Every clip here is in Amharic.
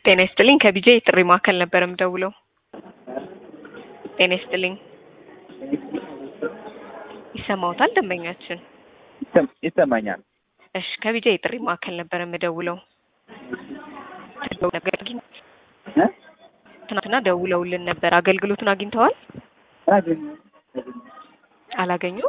ጤና ይስጥልኝ ከቢጄ የጥሪ ማዕከል ነበር የምደውለው። ጤና ይስጥልኝ ይሰማዎታል ደንበኛችን? ይሰማኛል። እሺ ከቢጄ የጥሪ ማዕከል ነበር የምደውለው። ነገር ግን እ? ትናንትና ደውለውልን ነበር። አገልግሎቱን አግኝተዋል? አገኘሁ። አላገኙም?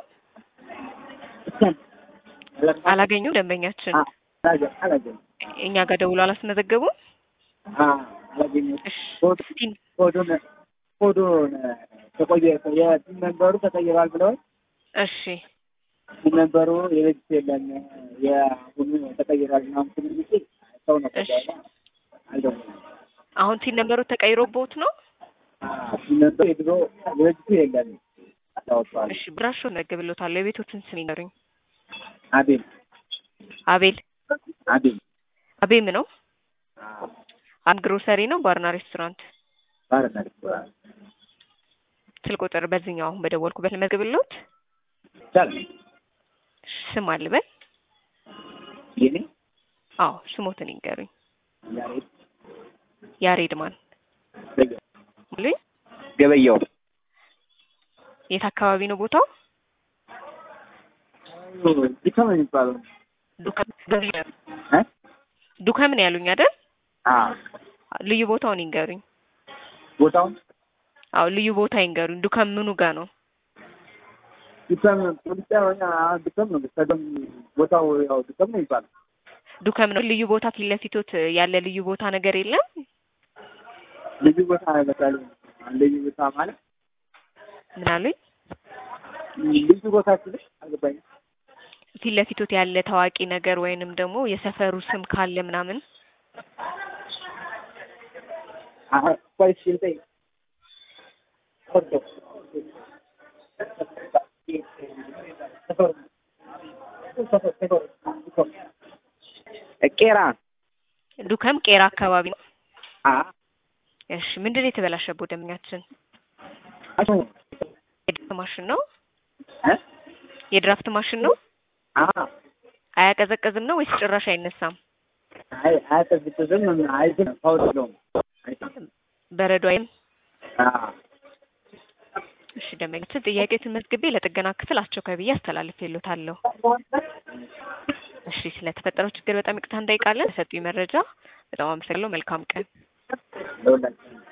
አላገኙም ደንበኛችን አ- አላገ- አላገኘሁም። እኛ ጋር ደውሎ አላስመዘገቡም? አ- አላገኘሁም። እሺ ኮድ- እስቲ ኮዱን ኮዱን ተቆየ የቲም መንበሩ ተቀይሯል ብለዋል። እሺ ቲም መንበሩ የበፊት የለም የአሁኑ ተቀይሯል ምናምን ስል ጊዜ ሰው ነው ከዛ እሺ። በኋላ አልደወለም። አሁን ሲን ነበሩ ተቀይሮቦት ነው? አ- ቲም መንበሩ የድሮ የበፊቱ የለም አታወጣዋል። እሺ ብራሾ ነግብሎታለሁ። የቤቶትን ስም ይነሩኝ። አቤል አቤል አቤል አቤም ነው። አ- አንድ ግሮሰሪ ነው ባርና ሬስቶራንት። ባርና ሬስቶራንት ስልክ ቁጥር በዚህኛው አሁን በደወልኩበት ልመዝግብሎት። ይቻላል። ስም አልበል። የኔ አዎ ስሞትን ይንገሩኝ። ያሬድ ያሬድ ማን ገበያው ሙሉኝ። ገበያው የት አካባቢ ነው ቦታው? ዲካም ነው የሚባለው ዱከም እ? ዱከም ነው ያሉኝ አይደል? አ ልዩ ቦታውን ይንገሩኝ። ቦታውን አዎ ልዩ ቦታ ይንገሩኝ። ዱከም ምኑ ጋ ነው? ዲካም ፖሊስ ጣቢያ ዲካም ነው ከደም ቦታው ያው ዲካም ነው የሚባለው ዱከም ነው። ልዩ ቦታ ፊት ለፊቶት ያለ ልዩ ቦታ ነገር የለም? ልዩ ቦታ በታለ ልዩ ቦታ ማለት ምን አሉኝ? ልዩ ቦታ ስልሽ አልገባኝም። ፊት ለፊቶት ያለ ታዋቂ ነገር ወይንም ደግሞ የሰፈሩ ስም ካለ ምናምን አሀ ቆይ እስኪ ልጠይቅ። ኦኬ። ቄራ ዱከም ቄራ አካባቢ ነው። አ እሺ ምንድን ነው የተበላሸበት ደንበኛችን? አቶ የድራፍት ማሽን ነው። እ የድራፍት ማሽን ነው። አ አያቀዘቅዝም ነው ወይስ ጭራሽ አይነሳም? አይ አያቀዝቅዝም አይዝም ፓውዝ የለውም አይዝም በረዶ አይም። አ እሺ ደንበኛችን ጥያቄዎትን መዝግቤ ለጥገና ክፍል አስቸኳይ ብዬ አስተላልፌልዎታለሁ። እሺ ስለተፈጠረው ችግር በጣም ይቅርታ እንጠይቃለን። ለሰጡኝ መረጃ በጣም አመሰግናለሁ። መልካም ቀን። ለሁላችንም